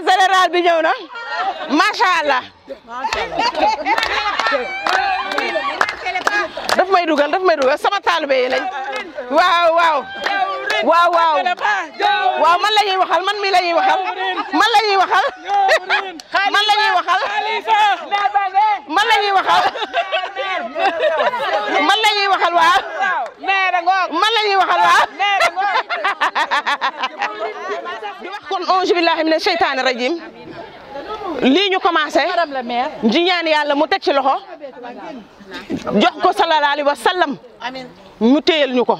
général bi ñëw na macha allah daf may dugal daf may dugal sama taalibe yi lañ waaw waaw waaw waaw waaw man la ñuy waxal man mi la ñuy waxal man la ñuy waxal man la ñuy waxal man la ñuy waxal man la ñuy waxal waaw man la ñuy waxal waaw di wax kon auzu billahi mina sheytaani rajim lii ñu commencé di ñaan yàlla mu teg ci loxo jox ko sallallahu alayhi wa sallam mu téyel ñu ko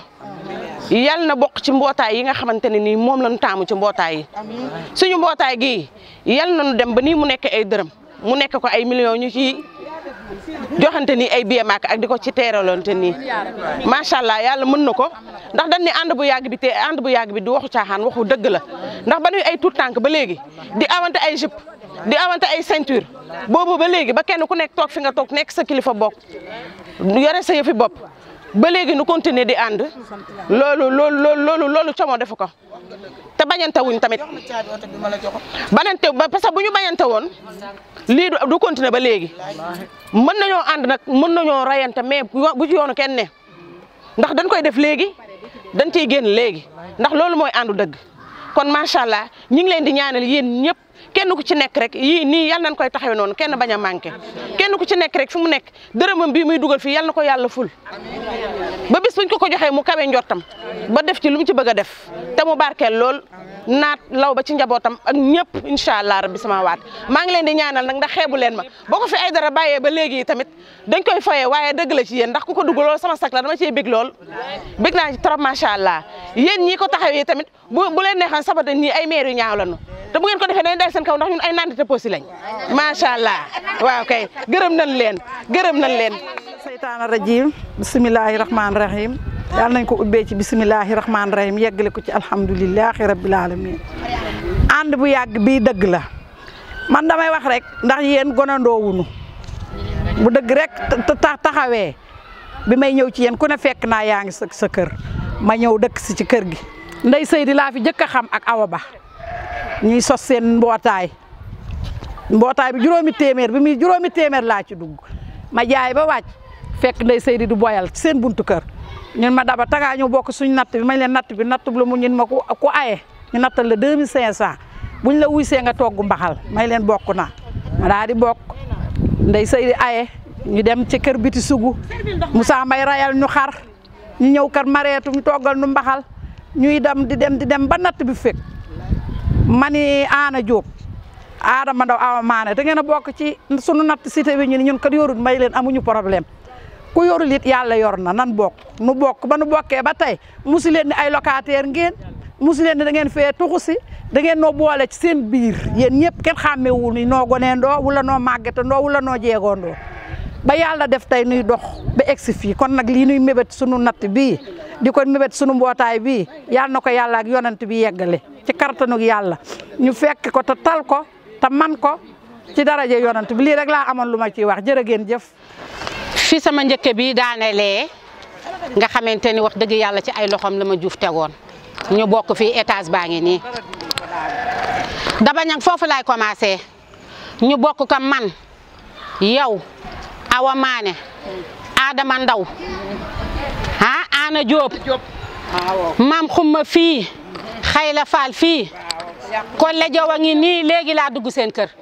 yal na bokk ci mbootaay yi nga xamante ne nii moom lañu taamu ci mbootaay yi suñu mbootaay gii yal nañu dem ba nii mu nekk ay dërëm mu nekk ko ay millions ñu ci joxante ni ay billet maak ak di ko ci teeralante nii macha allah yàlla mën na ko ndax dañ ne ànd bu yàgg bi te ànd bu yàgg bi du waxu caaxaan waxu dëgg la ndax ba ñuy ay tout tànk ba léegi di awante ay jupe di awante ay ceinture boobu ba léegi ba kenn ku nekk toog fi nga toog nekk sa kilifa bokk yore sa yëfi bopp ba léegi nu continuer di ànd loolu loolu loolu loolu loolu como defu ko te bañante wuñ tamit bañante ba parce que bu ñu bañante woon lii du du continuer ba léegi mën nañoo ànd nag mën nañoo rayante mais bu ci yoonu kenn ne ndax dañ koy def léegi dañ ciy génn léegi ndax loolu mooy àndu dëgg kon macha allah ñu ngi leen di ñaanal yéen ñëpp kenn ku ci nekk rek yii nii yal nañ koy taxawee noonu kenn bañ a manqué kenn ku ci nekk rek fi mu nekk dërëmam bii muy dugal fii yal na ko yàlla ful ba bis buñ ko ko joxee mu kawe njortam ba def ci lu mu ci bëgg a def te mu barkeel lool naat law ba ci njabootam ak ñëpp incha allah rabbi sama waat maa ngi leen di ñaanal nag ndax xeebu leen ma boo ko fi ay dara bàyyee ba léegi tamit dañ koy foyee waaye dëgg la ci yéen ndax ku ko dugg lool sama sak la dama cee bég lool bég naa ci trop macha allah yéen ñii ko taxawee tamit bu bu leen neexoon sabata ñii ay maire yu ñaaw lañu te bu ngeen ko defee dañ dal seen kaw ndax ñun ay nandite posi lañ macha allah waaw kay gërëm nañ leen gërëm nañ leen seytaana rajim bisimilahi rahmaani rahim yàlla nañ ko ubbee ci bisimilahi rahmaani rahim yeggale ko ci alhamdulilahi rabbil alamin ànd bu yàgg bii dëgg la man damay wax rek ndax yéen gonandoowunu bu dëgg rek taxawee bi may ñëw ci yéen ku ne fekk naa yaa ngi sa sa kër ma ñëw dëkk si ci kër gi ndey Seydi laa fi jëkk a xam ak Awa Ba ñuy sos seen mbootaay mbootaay bi juróomi téeméer bi muy juróomi téeméer laa ci dugg ma jaay ba wàcc fekk ndey Seydi du boyal ci seen buntu kër ñun ma daba tagaa ñu bokk suñ natt bi mañ leen natt bi natt bi la mu ñun ma ku ku aye ñu nattal la deux mille cinq cent buñ la wuy see nga togg mbaxal may leen bokk na ma daa di bokk ndey Seydi aye ñu dem ci kër biti sugu Moussa Mbay rayal ñu xar ñu ñëw kër mareetu ñu toggal nu mbaxal ñuy dem di dem di dem ba natt bi fekk mani Aana Diop Adama Ndaw Awa Maane da ngeen a bokk ci sunu natt cité bi ñu ni ñun kat yorul may leen amuñu problème ku yorul it yàlla yor na nan bokk nu bokk ba nu bokkee ba tey musu leen ni ay locataire ngeen musu leen ni da ngeen fee tuxu si da ngeen noo boole ci seen biir yéen ñëpp kenn xàmmewul ni noo goneendoo wala noo màggetandoo wala noo jeegoondoo ba yàlla def tey nuy dox ba egsi fii kon nag lii nuy mébét sunu natt bii di ko mébét sunu mbootaay bii yàlla na ko yàlla ak yonent bi yeggale ci kartanug yàlla ñu fekk ko te tal ko te man ko ci daraje yonent bi lii rek laa amoon lu ma ciy wax jërë ngeen jëf fi sama njëkke bi daanelee nga xamante ni wax dëgg yàlla ci ay loxoom la ma juuf tegoon ñu bokk fii étage baa ngi nii daba ñang foofu laay commencé ñu bokk ko man yow Awa Maane Adama Ndaw ah Ana Diop maam xumma fii xayla faal fii Kolle Jaw a ngi nii léegi laa dugg seen kër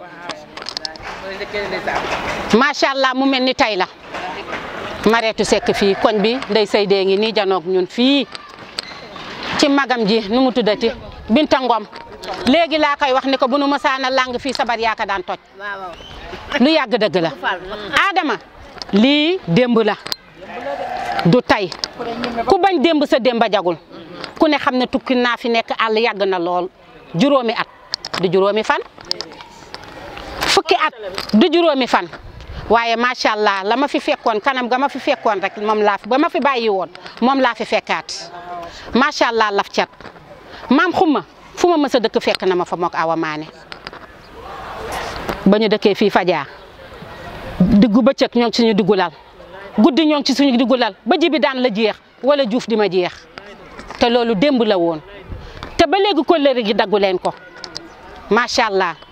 macha allah mu mel ni tey la mareetu sekk fii koñ bi ndey Seydee ngi nii janoog ñun fii ci magam ji nu mu tuddati Binta Ngom léegi laa koy wax ni ko bu nu mësaana lang fii sabar yaaka daan toj lu yàgg dëgg la Adama lii démb la du tey ku bañ démb sa démb jagul ku ne xam ne tukki naa fi nekk àll yàgg na lool juróomi at du juróomi fan fukki at du juróomi fan waaye macha allah la ma fi fekkoon kanam ga ma fi fekkoon rek moom laa fi ba ma fi bàyyi woon moom laa fi fekkaat macha allah laf cat maam xuma fu ma mës a dëkk fekk na ma fa mook awa maane ba ñu dëkkee fii fajaa diggu bëccëg ñoo ngi ci suñu diggu lal guddi ñoo ngi ci suñu diggu lal ba jibi daan la jeex wala juuf di ma jeex te loolu démb la woon te ba léegi kóllëre gi daggu leen ko macha allah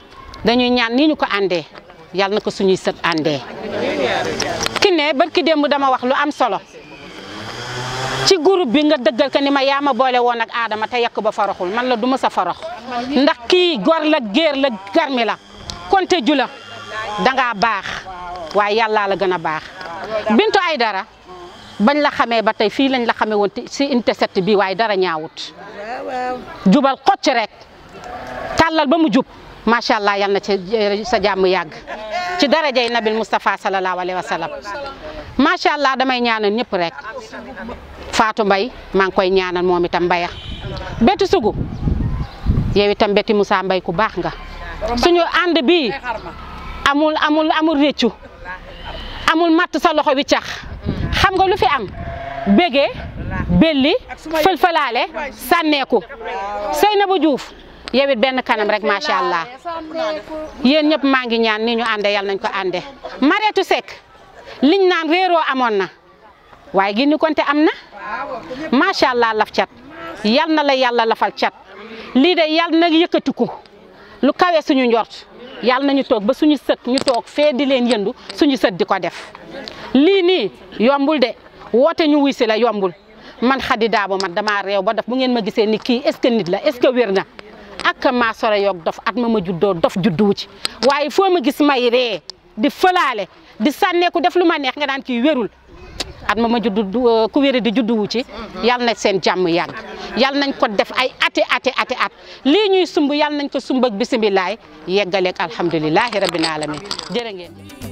dañuy ñaan nii ñu ko àndee yàlla na ko suñuy sët àndee ki ne barki démb dama wax lu am solo ci groupe bi nga dëggal ko ni ma yaa ma boole woon ak Adama te yàq ba faraxul man la du ma sa farax ndax kii gor la géer la garmi la konte ju la dangaa baax waaye yàllaa la gën a baax Bintu Aydara bañ la xamee ba tey fii lañ la xamee woon si unité 7 bi waaye dara ñaawut jubal xocc rek tàllal ba mu jub macha allah yal na ci sa jàmm yàgg ci darajay nabil Moustapha sallallahu alayhi wa sallam macha allah damay ñaanal ñëpp rek Fatou Mbaye maa ngi koy ñaanal moom itam mbaya Betty Sougou yow itam Betty Moussa Mbaye ku baax nga suñu ànd bi amul amul amul réccu amul matt sa loxo wi cax xam nga lu fi am bégee belli fël-fëlaale sànneeku Seynabou Diouf yow it benn kanam rek macha allah yéen ñëpp maa ngi ñaan ni ñu ànde yal nañ ko ànde Mareetu Seck liñ naan réeroo amoon na waaye gi ni konte am na macha allah laf cat yal na la yàlla lafal cat lii de yal na yëkkatiku lu kawe suñu njort yal nañu toog ba suñu sët ñu toog fee di leen yëndu suñu sët di ko def lii nii yombul de woote ñu wuy si la yombul man Khady Dabo man damaa réew ba def bu ngeen ma gisee ni kii est-ce que nit la est-ce que wér na ak maa sore yoog dof at ma ma juddoo dof judduwu ci waaye foo ma gis may ree di fëlaale di sànneeku def lu ma neex nga daan kii wérul at ma ma juddu ku wéri di judduwu ci yal na seen jàmm yàgg yal nañ ko def ay ati ati ati at lii ñuy sumb yal nañ ko sumb ak bisimilaay yeggaleeg alhamdulilahi rabbil alamin jërë ngeen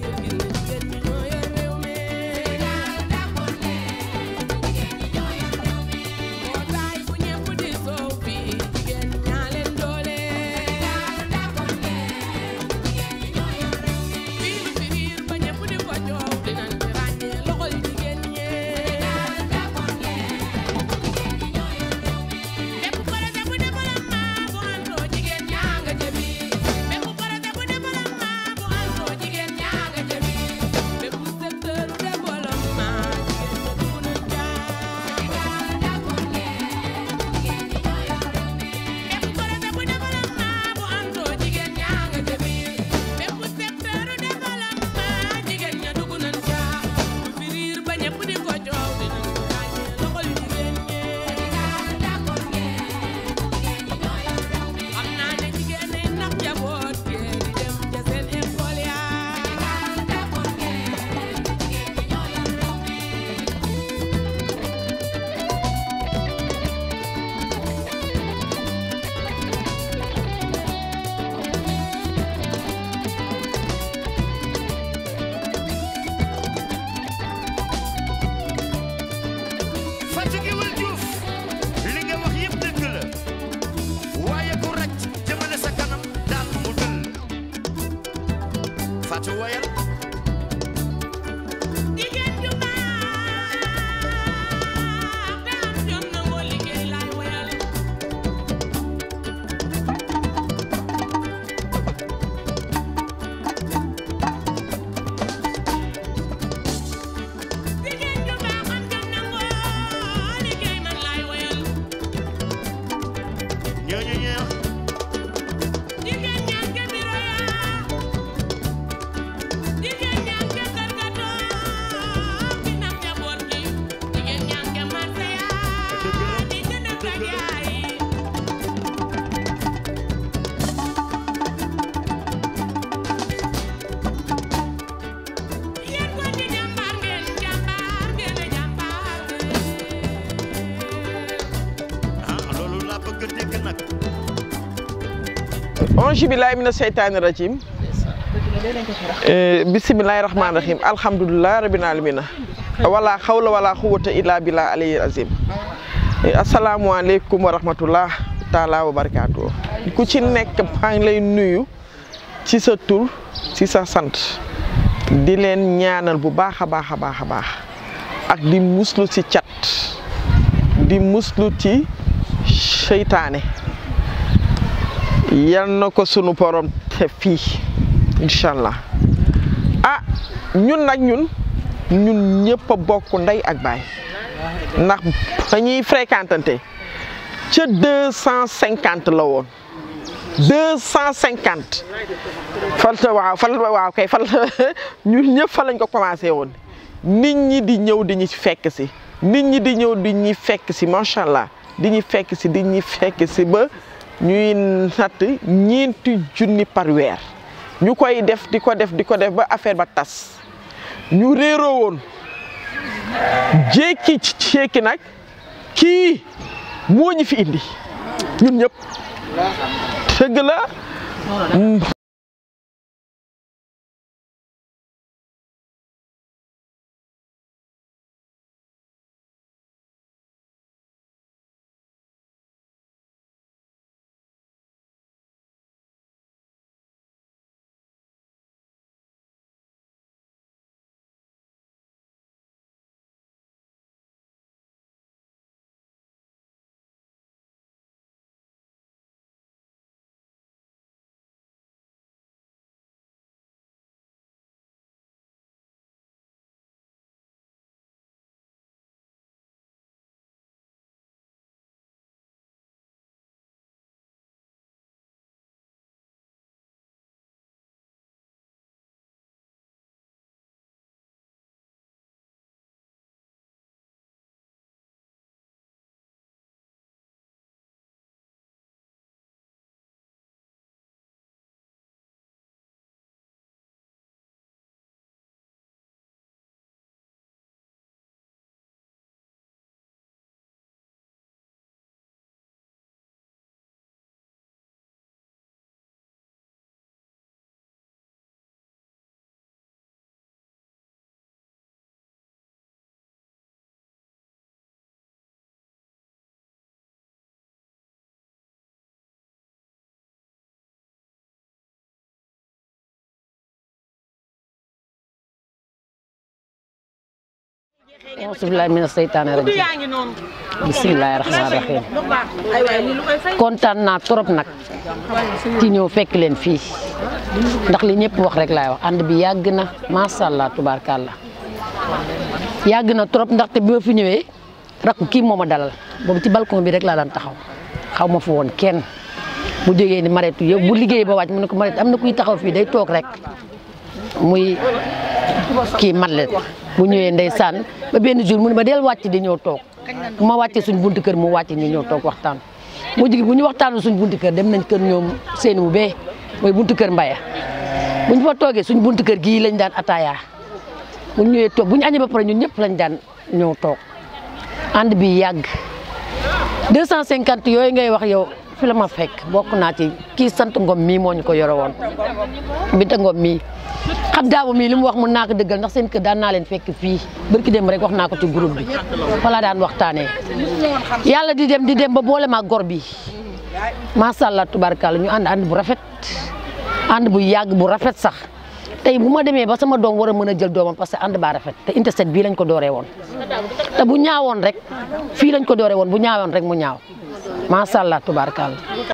Fatiguewul Diouf li nga wax yëpp dëgg la waaye ku rëcc jëmale sa kanam daal mu dëll Fatou wayal jigéen ju baax te am jom nangoo liggéey laay woyal jigéen ju baax am jom nangoo liggéey man laay woyal ñooñu ñoo jigéen ñaan ke biro yaa jigéen ñaan ke kër ga toog di nam njaboot gi jigéen ñaan ke marché yaa di jënd ak jaay yéen ko di jàmbaar ngeen jàmbaar ngeen a jàmbaar ah loolu laa bëgg a dégg nag ange billahi mina seytaani rajim bisimilahi rahmaani rahim alhamdulilah rabbil alamina wala xawla wala xuwata illa billah alayhi azim asalaamualeykum wa rahmatullah taala wa barakaatu ku ci nekk maa ngi lay nuyu ci sa tur ci sa sant di leen ñaanal bu baax a baax a baax a baax ak di muslu ci cat di muslu ci seytaane yal na ko sunu borom te fii incha allah ah ñun nag ñun ñun ñëpp a bokk ndey ak baay ndax ba ñuy fréquentante ca deux cent cinquante la woon deux cent cinquante fal waaw fal waaw kay fal ñun ñëpp fa lañ ko commencé woon nit ñi di ñëw di ñu fekk si nit ñi di ñëw di ñuy fekk si macha allah di ñu fekk si di ñu fekk si ba ñuy natt ñeenti junni par weer ñu koy def di ko def di ko def ba affaire ba tas ñu réeroo woon jékki jékki nag kii moo ñu fi indi ñun ñëpp dëgg la auzubillahi mina seytaane rajim bisimilahi rahmaani rahim kontaan naa trop nag ci ñëw fekk leen fii ndax li ñëpp wax rek laay wax ànd bi yàgg na macha allah tubaarkàlla yàgg na trop ndaxte bi ma fi ñëwee rakku kii moo ma dalal boobu ci balcon bi rek laa daan taxaw xaw ma fa woon kenn bu jógee ni mareetu yow bu liggéey ba wàcc mu ne ko mareet am na kuy taxaw fii day toog rek muy kii matlet bu ñëwee ndeysaan ba benn jour mu ne ma del wàcc di ñëw toog bu ma wàccee suñ buntu kër mu wàcc ñu ñëw toog waxtaan mu jigi bu ñu waxtaanul suñ buntu kër dem nañ kër ñoom seen bu bee mooy buntu kër mbaya bu ñu fa toogee suñ buntu kër gii lañ daan ataaya bu ñu ñëwee toog bu ñu añee ba pare ñun ñëpp lañ daan ñëw toog ànd bi yàgg 250 yooyu ngay wax yow fi la ma fekk bokk naa ci kii sant ngom mii moo ñu ko yore woon Binta Ngom mii xam daabu mii li mu wax mun naa ko dëggal ndax seen kër daan naa leen fekk fii barki dem rek wax naa ko ci groupe bi falaa daan waxtaanee yàlla di dem di dem ba boole maa gor bi macha allah tubarkalla ñu ànd ànd bu rafet ànd bu yàgg bu rafet sax tey bu ma demee ba sama doom war a mën a jël doomam parce que ànd baa rafet te interset bii lañ ko dooree woon te bu ñaawoon rek fii lañ ko dooree woon bu ñaawoon rek mu ñaaw macha allah tubarkalla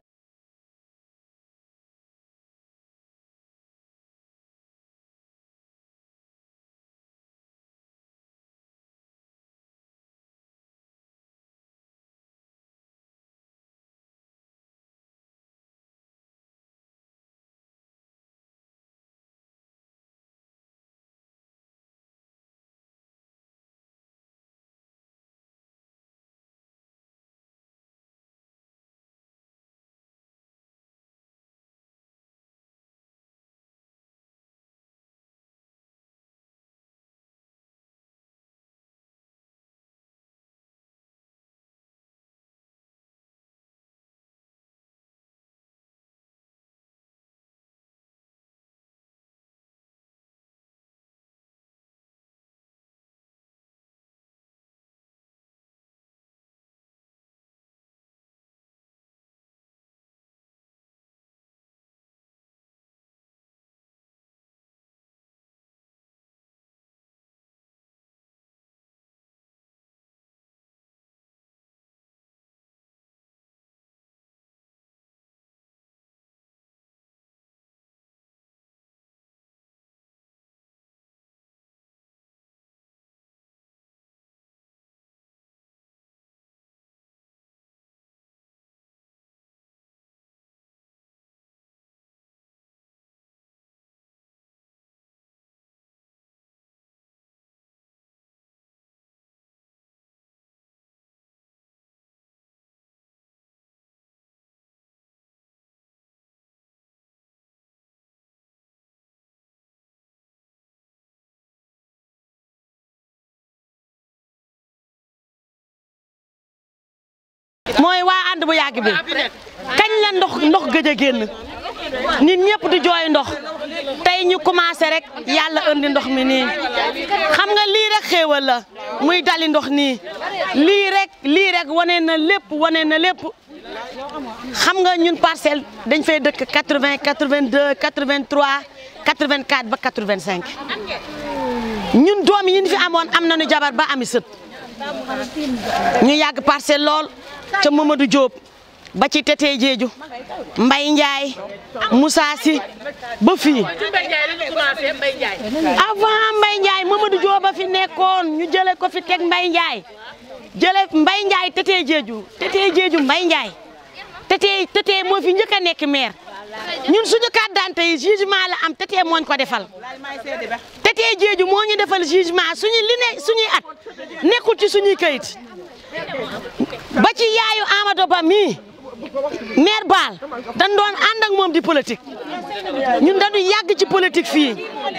mooy waa ànd bu yàgg bi kañ la ndox ndox gëj a génn nit ñëpp di jooy ndox tey ñu commencé rek yàlla indi ndox mi nii xam nga lii rek xéewal la muy dali ndox nii lii rek lii rek wane na lépp wane na lépp xam nga ñun parcelle dañ fay dëkk 80 82 83 84 ba 85 ñun doom yi ñu fi amoon am nañu jabar ba ami sët ñu yàgg parcelle lool ca Mamadou Diop ba ci Tété Jeeju Mbay Njaay Moussa Si ba fii avant Mbay Njaay Mamadou Diop ba fi nekkoon ñu jële ko fi teg Mbay Njaay jële Mbay Njaay Tété Jeeju Tété Jeeju Mbay Njaay Tété Tété moo fi njëkk a nekk maire ñun suñu carte d'identité yi jugement la am Tété mooñ ko defal Tété Jeeju moo ñu defal jugement suñu li ne suñuy at nekkul ci suñuy kayit ba ci yaayu Amadou Ba mii maire Baal dañ doon ànd ak moom di politique ñun dañu yàgg ci politique fii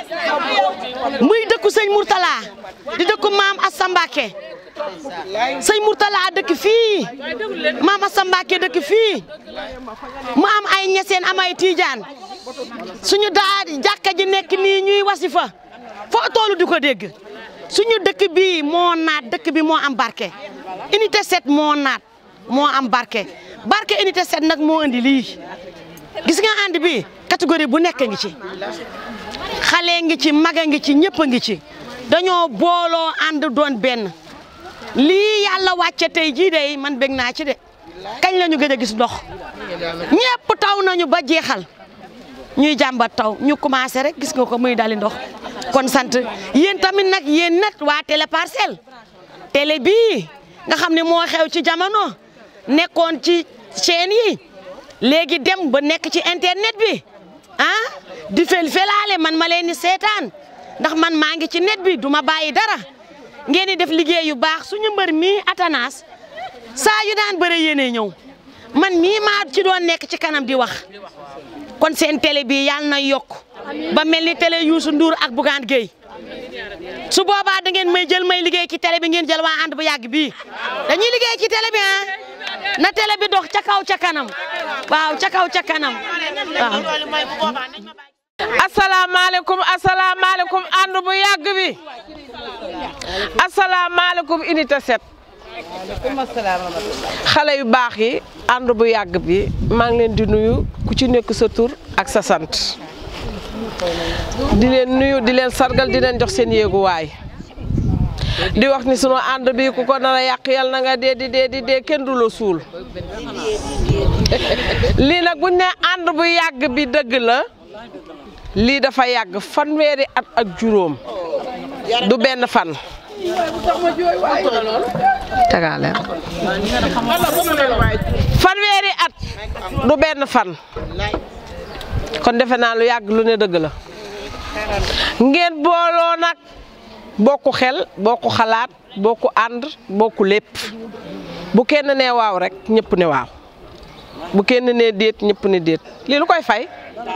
muy dëkku sëñ Mourtala di dëkku maam Assa Mbacké sëñ Mourtala dëkk fii maam Assa Mbacké dëkk fii mu am ay ñeseen am ay tiijaan suñu daa jàkka ji nekk nii ñuy wasifa foo toolu di ko dégg suñu dëkk bii moo naat dëkk bi moo am barke unité 7 moo naat moo am barke barke unité 7 nag moo indi lii gis nga ànd bi catégorie bu nekk ngi ci xale ngi ci maga ngi ci ñëpp a ngi ci dañoo booloo ànd doon benn lii yàlla wàcce tey jii de man bég naa ci de kañ la ñu gëj a gis ndox ñëpp taw nañu ba jeexal ñuy jàmbat taw ñu commencé rek gis nga ko muy dali ndox kon sant yéen tamit nag yéen nag waa télé parcelle télé bii nga xam ne moo xew ci jamono nekkoon ci chaîne yi léegi dem ba nekk ci internet bi ah di fel felaale man ma leen di seetaan ndax man maa ngi ci net bi du ma bàyyi dara ngeen di def liggéey yu baax suñu mbër mii Atanas saa yu daan bëre yéene ñëw man mii maa ci doon nekk ci kanam di wax kon seen télé bi yàlla na yokk ba mel ni télé Youssou Ndour ak Bougane Gueye su boobaa da ngeen may jël may liggéey ci télé bi ngeen jël waa ànd bu yàgg bii dañuy liggéey ci télé bi ah na télé bi dox ca kaw ca kanam waaw ca kaw ca kanam waaw. asalaamaaleykum asalaamaaleykum ànd bu yàgg bi asalaamaaleykum unité 7 xale yu baax yi ànd bu yàgg bi maa ngi leen di nuyu ku ci nekk sa tur ak sa sant di leen nuyu di leen sargal di leen jox seen yéeguwaay di wax ni sunu ànd bi ku ko nar a yàq yal na nga dee di dee di dee kenn du la suul lii nag buñ ne ànd bu yàgg bi dëgg la lii dafa yàgg fanweeri at ak juróom du benn fan tagaale fanweeri at du benn fan kon defe naa lu yàgg lu ne dëgg la ngeen booloo nag bokku xel bokku xalaat bokku ànd bokku lépp bu kenn ne waaw rek ñëpp ne waaw bu kenn ne déet ñëpp ne déet lii lu koy fay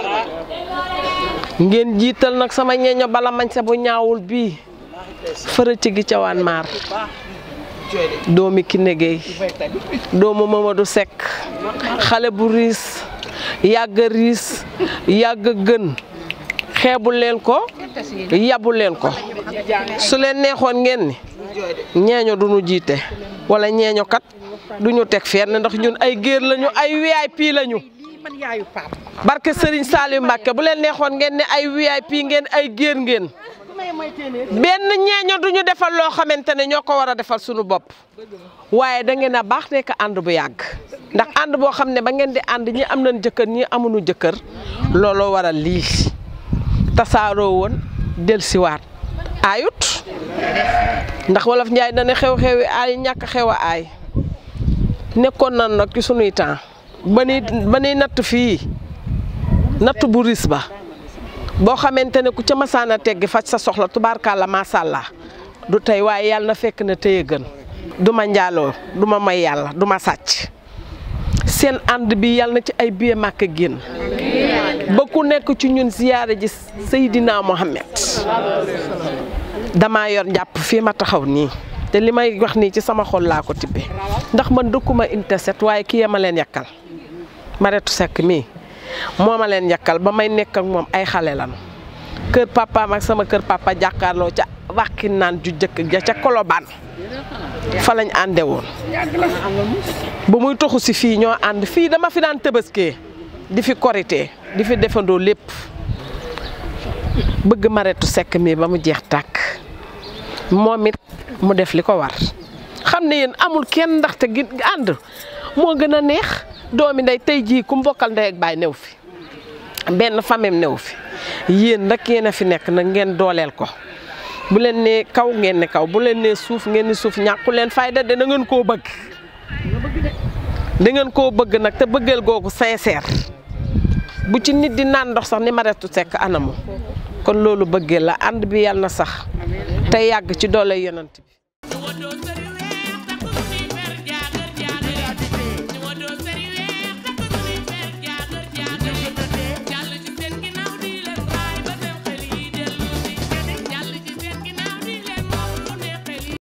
ngeen jiital nag sama ñeeño bala mañ sa bu ñaawul bii fërëci gi cawaan maar doomi Kiné Gueye doomu Mamadou Seck xale bu riis yàgg riis yàgg gën xeebu leen ko yabu leen ko su leen neexoon ngeen ni ñeeño du ñu jiite wala ñeeño kat du ñu teg fenn ndax ñun ay géer lañu ay VIP lañu barke Serigne Saliou Mbacke bu leen neexoon ngeen ne ay VIP ngeen ay géer ngeen benn ñeeño du ñu defal loo xamante ne ñoo ko war a defal suñu bopp waaye da ngeen a baax nekk ànd bu yàgg ndax ànd boo xam ne ba ngeen di ànd ñi am nañ jëkkër ñi amuñu jëkkër looloo waral lii tasaaroo woon dellusiwaat aayut ndax wolof Njaay dana xew-xewi aay ñàkk xew a aay nekkoon nan nag ci sunuy temps ba ni ba ni natt fii natt bu ris ba boo xamante ne ku ca masaana teggi faj sa soxla tubaarkàlla macha allah du tey waaye yàlla na fekk na tey gën du ma njaaloo du ma may yàlla du ma sàcc seen ànd bi yàlla na ci ay biye màkk génn ba ku nekk ci ñun ziyaare ji Seydina Mohamed damaa yor njàpp fii ma taxaw nii te li may wax nii ci sama xol laa ko tibbee ndax man dëkkuma inte set waaye kii ya ma leen yàkkal Maretu Seck mii moo ma leen yàkkal ba may nekk ak moom ay xale lanu kër papaam ak sama kër papa jàkkaarloo ca wàqi naan ju jëkk ja ca kolobaan fa lañ ànde woon ba muy toxu si fii ñoo ànd fii dama fi daan tëbaskee di fi korité di fi defandoo lépp bëgg Maretu Seck mii ba mu jeex tàkk moom it mu def li ko war xam ne yéen amul kenn ndaxte gi ànd moo gën a neex doomi ndey tey jii ku mbokkal ndey ak baay new fi benn famem new fi yéen nag yéen a fi nekk nag ngeen dooleel ko bu leen nee kaw ngeen ne kaw bu leen nee suuf ngeen ni suuf ñàkku leen fayda de da ngeen koo bëgg da ngeen koo bëgg nag te bëggeel googu sincère bu ci nit di naan ndox sax ni Maretu Seck anamu kon loolu bëggee la ànd bi yàlla na sax te yàgg ci doole yonent bi